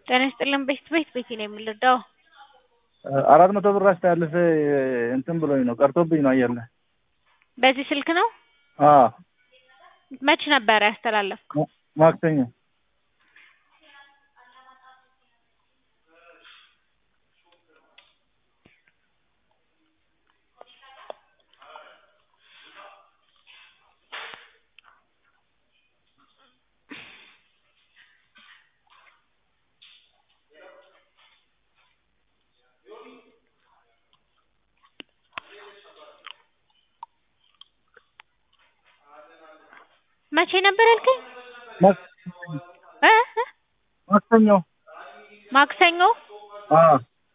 ጤና ይስጥልን ቤት ቤት ቤቴ ነው የምንረዳው። አራት መቶ ብር አስተላልፌ እንትን ብሎኝ ነው ቀርቶብኝ ነው አየር ላይ። በዚህ ስልክ ነው? አዎ መች ነበረ ያስተላለፍከው? ማክሰኞ መቼ ነበር ያልከኝ? እ እ ማክሰኞ ማክሰኞ አዎ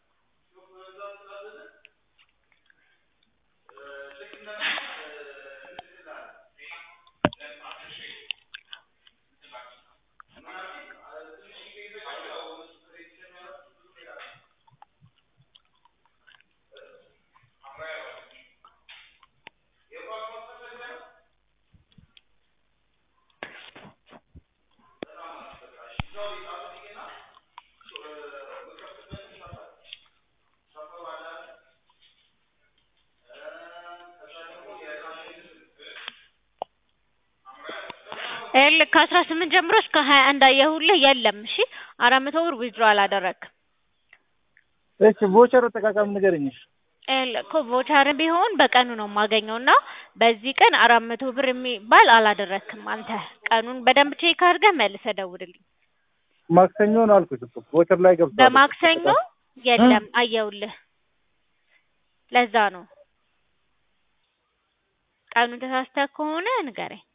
ይኸውልህ ከአስራ ስምንት ጀምሮ እስከ ሀያ አንድ አየሁልህ የለም። እሺ አራት መቶ ብር ዊዝድሮ አላደረግክም። እሺ ቮቸር አጠቃቀም ንገረኝ። እሺ ይኸውልህ እኮ ቮቸር ቢሆን በቀኑ ነው የማገኘው እና በዚህ ቀን አራት መቶ ብር የሚባል አላደረግክም አንተ። ቀኑን በደንብ ቼክ አድርገህ መልሰህ ደውልልኝ። ማክሰኞ ነው አልኩሽ እኮ ቮቸር ላይ ገብቷል። በማክሰኞ የለም አየሁልህ። ለዛ ነው ቀኑን ተሳስተህ ከሆነ ንገረኝ።